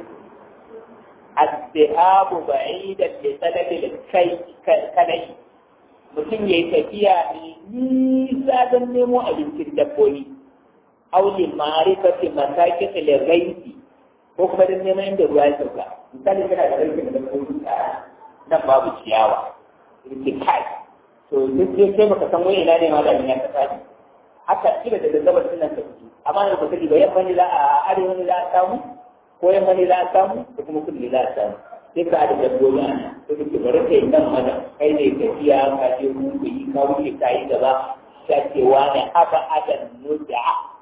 S1: azzahabu ba'idan li talabil kai kadai mutum ya yi tafiya ne nisa don nemo abincin dabbobi auli ma'arifati masakin liraisi ko kuma don neman inda ruwa ya sauka misali kana da rarrafe da dabbobi a nan babu ciyawa rike kai to duk sai sai baka san wani ina ne ma da ya ka tsari haka kila da gaggabar sunan ka fito amma da baka ji ba yamma ne za a arewa ne za a samu ko yamma ne za a samu ko kuma kudu ne za a samu sai ka da dabbobi a nan to duk bari kai nan mana kai ne tafiya ka je hudu yi ka wuce ka yi gaba ta ce wani aba adan nuda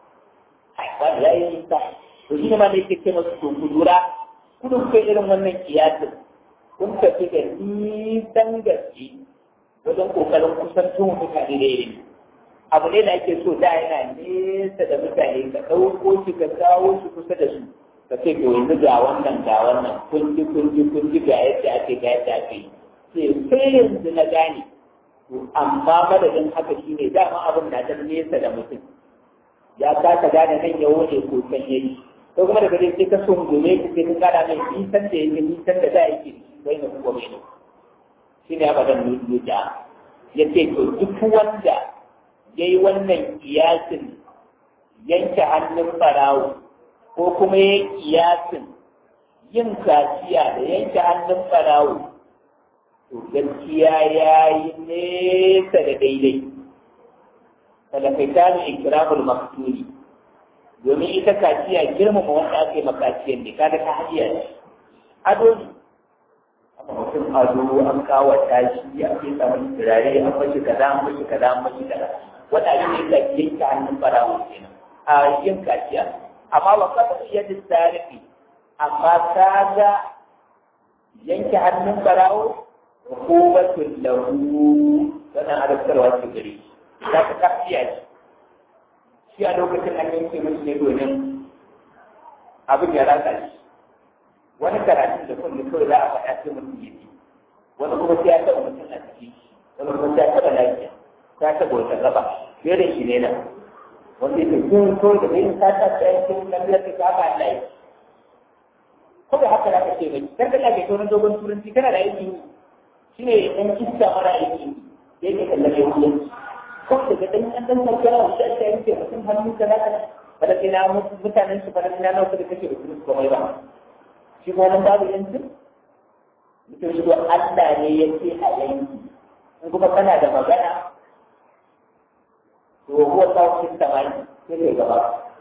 S1: ai ba ya yi nisa to shi ne ma da yake ce masu to ku lura kudin kai irin wannan kiyasin kun tafi da nisan gaske wajen kokarin kusantun mutane da ilimi abu ne da ake so da yana nesa da mutane ka ɗauko shi ka kawo shi kusa da su ka ce to yanzu ga wannan ga wannan kunji kunji kunji ga yadda ake ga yadda ake yi sai sai yanzu na gane to amma madadin haka shine dama abin na dan nesa da mutum ya kasa gane nan ya wuce ko can yayi ko kuma daga dai sai ka sungume ka sai ka kada mai nisan da yake nisan da da yake sai na kuma mai shine abadan nuja yace to duk wanda yayi wannan kiyasin yanke hannun barawo ko kuma ya kiyasin yin kaciya da yanke hannun barawo to gaskiya ya yi nesa da daidai talakaita ne ikramul maktuli domin ita kaciya girmama wanda aka yi makaciyar ne kada ka hajiya ne ado ne amma mutum ado an kawata shi a ke samun turare an mashi kaza an mashi kaza an mashi kaza wanda abin da ya yanke hannun barawo kenan a yin kaciya amma ba ka taɓa iya tarihi amma ka ga yanke hannun barawo hukumatun lahu wannan adabtarwa ce gare za ka kafiya shi shi a lokacin an yanke mashi ne domin abin ya rasa shi wani karatun da kullu kawai za a faɗa sai mutum ya ji wani kuma sai ya taɓa mutum a ciki wani kuma sai ya taɓa lafiya ta taɓa wata gaba fiye da shi ne nan wanda yake kun ko da bai ta ta ta yi kun lafiyar ta ka ba Allah ko da haka zaka ce bai dan kana ke tonon dogon turanci kana da aiki shine dan kissa mara aiki da yake kallon yau ko da ga dan dan dan kana da ta yake mutum hannu kana kana bada kina mutanen su bada kina nawa da kake da su komai ba shi ko nan babu yanzu mutum shi Allah ne yake a yanki in kuma kana da magana وهو فوق السماء في الجبل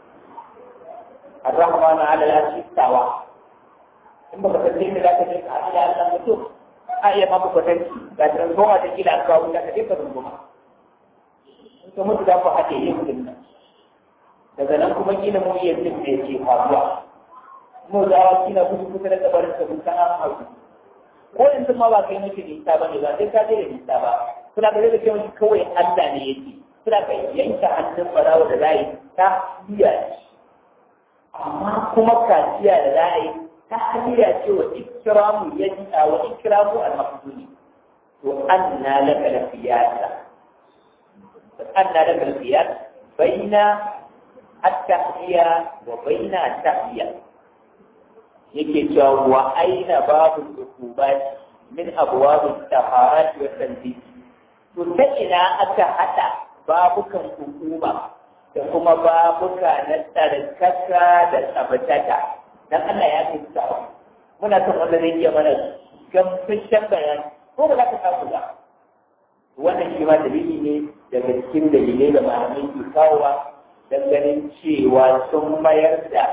S1: الرحمن على العرش استوى in baka san dai za ka je ka haɗu da Allah mutum a iya ma baka san ga transformer da kila ka wuta ka je ka runguma in ka mutu za ku haɗe yin mutum nan daga nan kuma kila mu iya jin da yake faruwa mu za a kila kusa kusa da kabarin ka mun san an hauki ko yanzu ma ba kai mace nisa ba ne ba sai ka je da nisa ba kuna ga da kai kawai Allah ne yake suna ka yanke hannun barawa da za yi ta biya amma kuma kaciya da za yi ta tahliya ce wa ikramu yadda wa ikramu al-maqduni to anna laka lafiyata anna laka lafiyat baina at-tahliya wa baina at-tahliya yake cewa wa aina babu ukubat min abwab at-taharat wa tanzih to ta ina aka hada babukan hukuma da kuma babuka na tsarkaka da tsabtata dan Allah ya fi sa muna son wanda zai iya mana gamsashen bayani ko ba za ka samu ba wannan shi ma dalili ne daga cikin dalilai da malamai ke kawowa don ganin cewa sun mayar da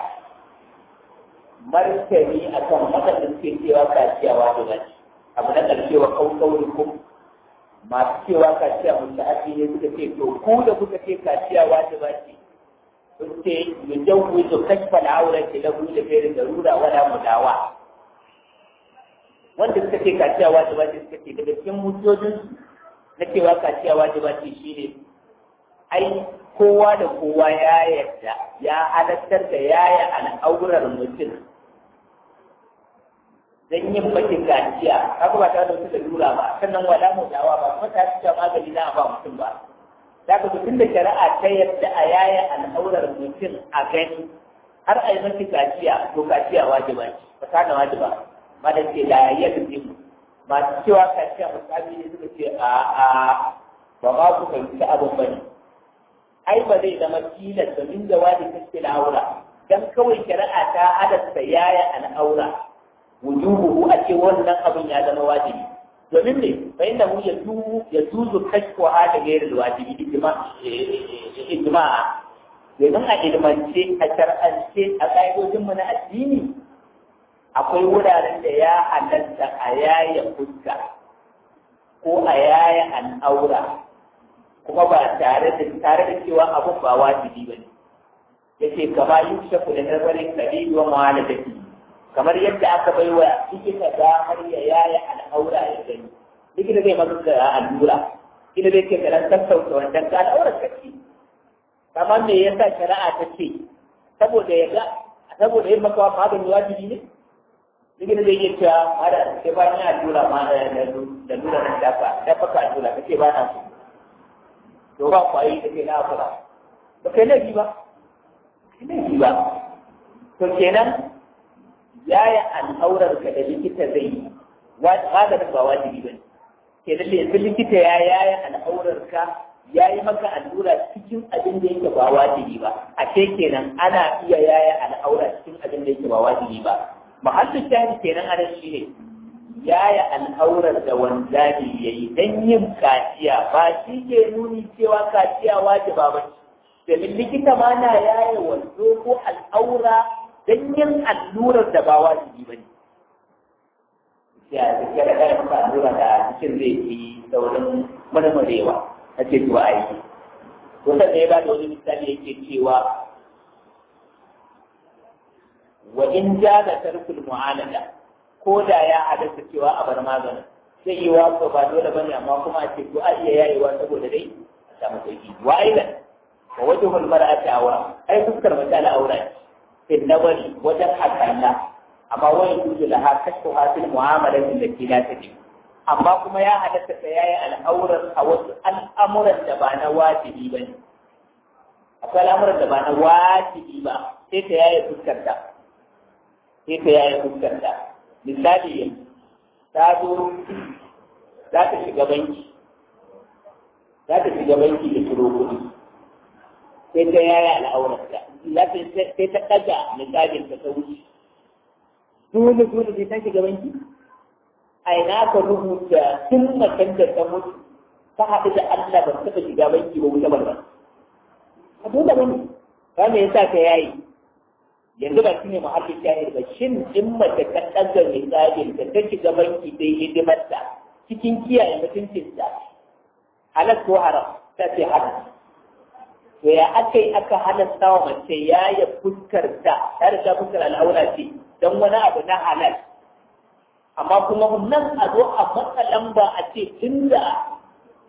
S1: martani akan waɗanda suke cewa kaciyawa da baki abu na ƙarshe wa kaukaurikum masu cewa kaciya mustahabi ne suka ce to ku da kuka ce kaciya wajiba ce sun ce yujawwizu kashfa al-awrati lahu li ghairi darura wala mudawa wanda suka ce kaciya wajiba ce suka ce daga cikin mutojin na cewa kaciya wajiba ce shine ai kowa da kowa ya yarda ya halattar da yaya al'aurar mutum dan yin bakin kaciya haka ba tare da wata lalura ba sannan wala mu dawa ba kuma ta cewa magani na ba mutum ba da ka tun da shari'a ta yadda a yaya al'aurar mutum a gani har a yi mafi kaciya to kaciya wajiba ce ba ta da wajiba ma da ce da ya mu masu cewa kaciya misali ne suka ce a a ba ma ku fahimci abin ba ne ai ba zai zama tilas domin da wani kace al'aura dan kawai shari'a ta halatta yaya al'aura wujubuhu a ce wannan abin ya zama wajibi domin ne fa inda mu ya tu ya tuzu kashfu hada gairu wajibi ijma'a domin a ilmance a shar'ance a ƙa'idojin mu na addini akwai wuraren da ya halatta a yaya fuska ko a yaya al'aura kuma ba tare da tare da cewa abun ba wajibi bane yace kama yushafu da nazarin kabilu wa mu'alajati kamar yadda aka bai wa likita damar ya yaya al'aura ya gani likita zai maka da allura ina zai ce karan sassauta wannan ka al'aurar ka ce kamar me yasa shari'a ta ce saboda ya ga saboda yin maka magani wajibi ne likita zai iya cewa mara sai ba ni allura ma da lura nan dafa dafa ka allura ka ce ba na so to ba kwayi da ke na afura ba kai laifi ba laifi ba to kenan yaya al'aurar ka da likita zai yi maganin ba wajibi ba ne ke da yanzu likita ya yaya al'aurar ka ya yi maka allura cikin abin da yake ba wajibi ba a ce kenan ana iya yaya al'aura cikin abin da yake ba wajibi ba mahallin shahid kenan a shi ne yaya al'aurar da wanzami ya yi don yin kaciya ba shi ke nuni cewa kaciya wajiba ba ce domin likita ma na yaya wanzo ko al'aura don yin allurar da ba wajibi ba ne. Ya tafiya da kayan maka allura da cikin zai fi saurin marmarewa na ce zuwa aiki. Kusan da ya ba da wani misali yake cewa wa in ja da tarkul mu'alada ko da ya hadasa cewa a bar maganin sai yi wa ba dole ba ne amma kuma a ce ko a iya yayewa saboda dai a samu sauki. Wa aidan wa wajhul mar'ati awra ai fuskar mace al'aura ce. في النظر وجد حكانا أما ويجوز لها كشفها في المعاملة التي لا تجب أما كما يا حدث سيايا الأمر أو الأمر الدبان واجبي بني أقول الأمر الدبان واجبي با كيف يا يفكر دا كيف يا يفكر دا مثالي تادو za ta shiga banki za ta shiga banki da turo kuɗi sai ta yaya al'aurarta sai ta ɗaga misalin ta wuce. Dole dole sai ta shiga banki? A ina ka rubuta tun macen da ta mutu ta haɗu da Allah ba taɓa shiga banki ba wuce barba. A dole ba ne, ba me yasa ta yayi? Yanzu ba shi ne muhallin shahid ba, shin in mace ta ɗaga misalin ta ta shiga banki sai hidimarta cikin kiyaye mutuncinta. Halal ko haram, ta ce haram. to ya aka yi aka halasta wa mace ya yi fuskar ta ta da fuskar al'aura ce don wani abu na halal amma kuma nan a zo a matsa lamba a ce tun da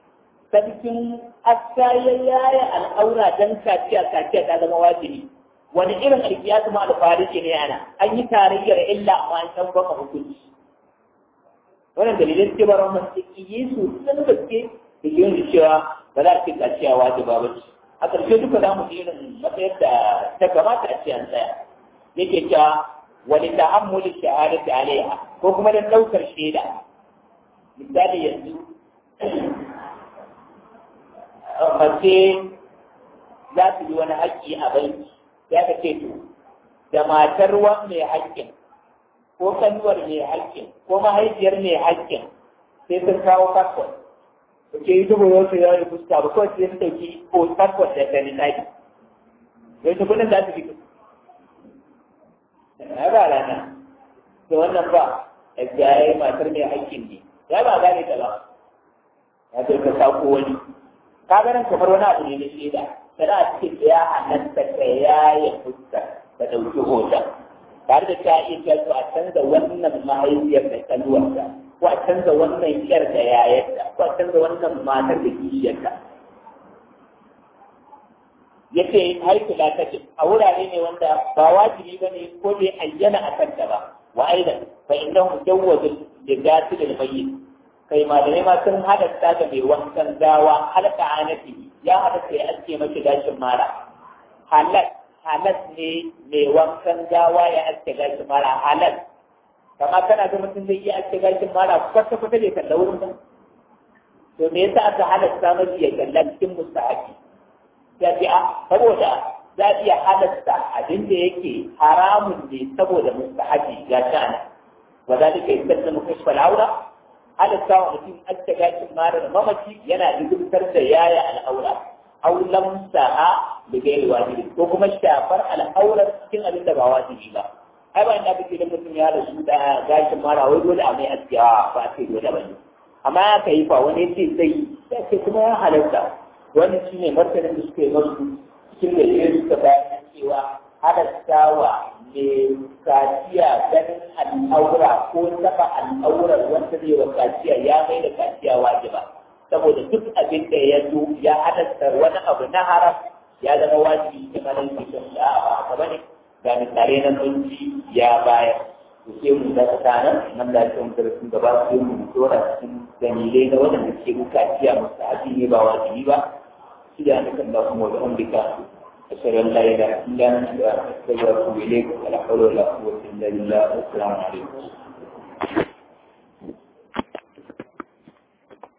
S1: sarkin aska ya yaya al'aura don kaciya kaciya ta zama wajibi wani irin alkiyatu ma alfariki ne ana an yi tarayyar illa amma an san baka hukunci wannan dalilin ce ba rahman ciki yesu sun gaske da ke yin cewa ba za a ce kaciya wajiba ba ce a ƙarshe duka za mu irin matsayar da ta kamata a ce an tsaya yake cewa wani ta'ammuli shahadati alaiha ko kuma dan ɗaukar shaida misali yanzu mace za su yi wani haƙƙi a banki ya ka ce to da matar wan mai haƙƙin ko kanuwar mai haƙƙin ko mahaifiyar mai haƙƙin sai sun kawo fasfot da ke yi dubu yau ya yi fuska ba kawai sai su ɗauki ko fasfot da ta nisaki yau ta kudin za su fito ya ba rana da wannan ba ya yi matar mai haƙƙin ne ya ba gane ta ba ya ce ka sako wani ka ganin kamar wani abu ne na shaida kada a cikin da ya halatta ka yaye fuska ka ɗauki hoton tare da ta iya cewa a canza wannan mahaifiyar da kanuwarta ko a canza wannan yar da yayarta ko a canza wannan matar da kishiyarta yace haiku la take a wurare ne wanda ba wajibi bane ko bai ayyana a kanta ba wa aidan fa innahu jawwazu li gasil al mayyit kai malamai ma sun halatta ga mai wankan gawa halka anati ya halatta ya aske mashi gashin mara halal halal ne mai wankan gawa ya aske gashin mara halal kama kana ga mutum zai iya aske gashin mara kwata kwata bai kalla wurin ba to me yasa aka halatta mashi ya kalla cikin mustahabi ya ce a saboda za a iya halatta abin da yake haramun ne saboda mustahabi ga shana wa zalika yastadna kashfa al-awra halatta wa mutum aske gashin mara mamaci yana dubtar da yaya al'aura aw lamsaha bi ghairi wajibi ko kuma shafar al'aurar cikin abin da ba wajibi ba ai ba ina kike da mutum ya rasu da gashin mara wai dole a mai askiya ba sai dole ba ne amma ya kai fa wani ce zai sai kuma ya halatta wani shine martanin da suka yi masu cikin da ya suka bayan cewa halattawa mai kaciya ganin al'aura ko taba al'aurar wanda zai wa kaciya ya mai da kaciya wajiba saboda duk abin da ya zo ya halatta wani abu na haram ya zama wajibi ta manar cikin da a haka bane ga misalai na sunci ya bayar to sai mu da tsana nan da cikin darasin gaba sai mu dora cikin dalilai na wanda ke bukaciya mustahabi ne ba wajibi ba سبحانك اللهم وبحمدك أشهد أن لا إله إلا أنت أستغفرك وأتوب إليك ولا حول ولا قوة إلا بالله والسلام عليكم